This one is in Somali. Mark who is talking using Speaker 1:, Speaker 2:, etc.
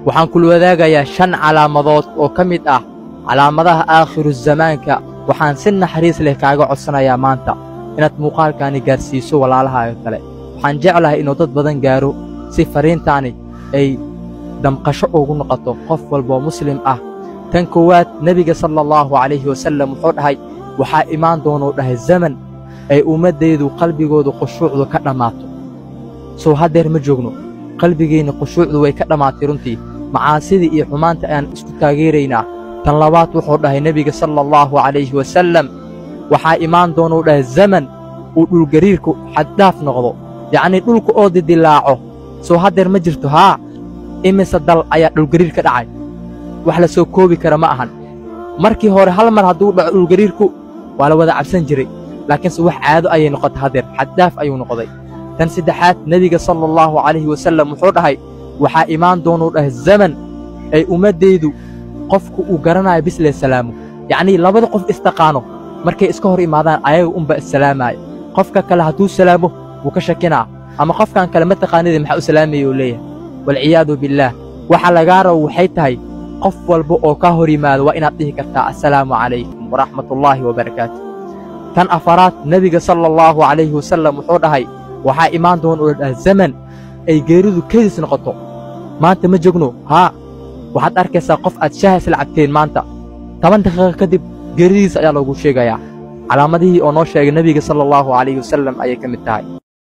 Speaker 1: waxaan kula wadaagayaa shan calaamadood oo ka mid ah calaamadaha aakhiru zamaanka waxaan si naxariis leh kaaga codsanayaa maanta inaad muuqaalkaani gaarsiiso walaalahaaga kale waxaan jeclahay inuu dad badan gaaro si fariintaani ay damqasho ugu noqoto qof walboo muslim ah tan koowaad nebiga sala allahu calayhi wasallam wuxuu dhahay waxaa imaan doonuu dhahay zaman ay ummaddaydu qalbigoodu khushuucdu ka dhammaato soo haddeer ma joogno qalbigeenna khushuucdu way ka dhammaatay runtii macaasidii iyo xumaanta ayaan isku taageeraynaa tan labaad wuxuu dhahay nebiga sala allahu calayhi wasallam waxaa imaan doonuu dhahay zaman uu dhulgariirku xaddhaaf noqdo yacnii dhulka oo didilaaco soo haddeer ma jirto haa imise dal ayaa dhulgariir ka dhacay wax la soo koobi kara ma ahan markii hore hal mar hadduu dhaco dhulgariirku waa la wada cabsan jiray laakiinse wax caado ayay noqotay haddeer xaddaaf ayuu noqday tan saddexaad nebiga sala allahu calayhi wasallam wuxuu dhahay waxaa imaan doonuu dhahay zaman ay ummaddaydu qofku uu garanayo bislee salaamo yacnii labada qof istaqaano markay iska hor imaadaan ayaga unba issalaamaaya qofka kale hadduu salaamo wuu ka shakinaa ama qofkan kale ma taqaanida maxaa u salaamaya uu leeyahay walciyaadu billaah waxa lagaa rabo waxay tahay qof walba oo kaa hor yimaado waa inaad dhihi kartaa assalaamu calaykum waraxmatullaahi wabarakaatu tan afaraad nebiga sala allahu calayhi wasallam wuxuu dhahay waxaa imaan doona oo dhaha zaman ay geeridu kedis noqoto maanta ma jogno haa waxaad arkaysaa qof aad shaha isla cabteen maanta toban daqiiqa kadib geeridiisa ayaa loogu sheegayaa calaamadihii oo noo sheegay nebiga sala allahu calayhi wasallam ayay ka mid tahay